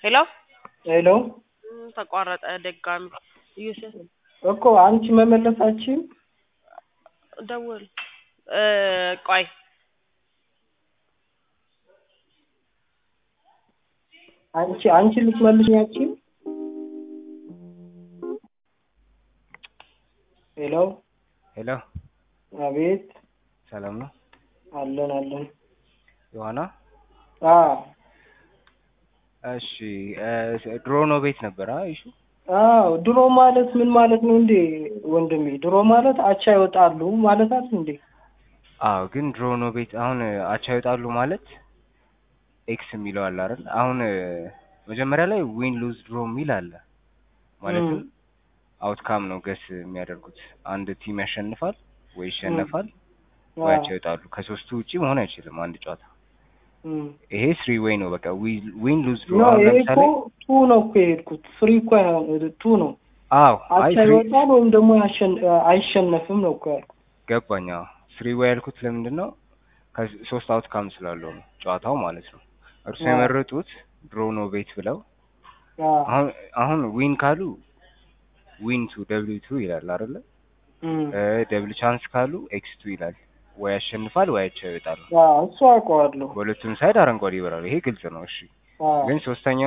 ሄሎ ሄሎ እም፣ ተቋረጠ ድጋሚ ዩስፍ እኮ አንቺ መመለሳችን ደውል እ ቆይ አንቺ አንቺ ልትመልሽ ያቺን ሄሎ ሄሎ አቤት ሰላም ነው አለን አለን ዮሐና? አ እሺ እ ድሮ ነው ቤት ነበር አ ይሹ አዎ ድሮ ማለት ምን ማለት ነው እንዴ ወንድሜ? ድሮ ማለት አቻ ይወጣሉ ማለት አይደል እንዴ? አዎ ግን ድሮ ነው ቤት አሁን አቻ ይወጣሉ ማለት ኤክስ የሚለው አለ አይደል? አሁን መጀመሪያ ላይ ዊን ሉዝ ድሮ የሚል አለ ማለትም አውትካም ነው ገስ የሚያደርጉት አንድ ቲም ያሸንፋል ወይ ይሸነፋል ወይ አቻ ይወጣሉ። ከሶስቱ ውጪ መሆን አይችልም አንድ ጨዋታ። እም ይሄ ስሪ ዌይ ነው በቃ ዊን ሉዝ ድሮ ኖ አሁን ይሄ እኮ ለምሳሌ ቱ ነው እኮ የሄድኩት ፍሪ እኮ አይሆን ቱ ነው አዎ አይ አቻ ስሪ ይወጣል ወይም ደግሞ ያሸን- አይሸነፍም ነው እኮ ያልኩት። ገባኝ። አዎ ስሪ ዌይ ያልኩት ለምንድን ነው ከሶስት አውትካም ስላለው ነው ጨዋታው ማለት ነው። እርሱ አዎ። የመረጡት ድሮ ነው ቤት ብለው አዎ አሁን አሁን ዊን ካሉ ዊን ቱ ደብሊው ቱ ይላል አይደለ? እም ደብል ቻንስ ካሉ ኤክስ ቱ ይላል። ወይ ያሸንፋል ወይ አቻ ይወጣል። አዎ እሱ አውቀዋለሁ። በሁለቱም ሳይድ አረንጓዴ ይበራል። ይሄ ግልጽ ነው። እሺ አዎ ግን ሶስተኛው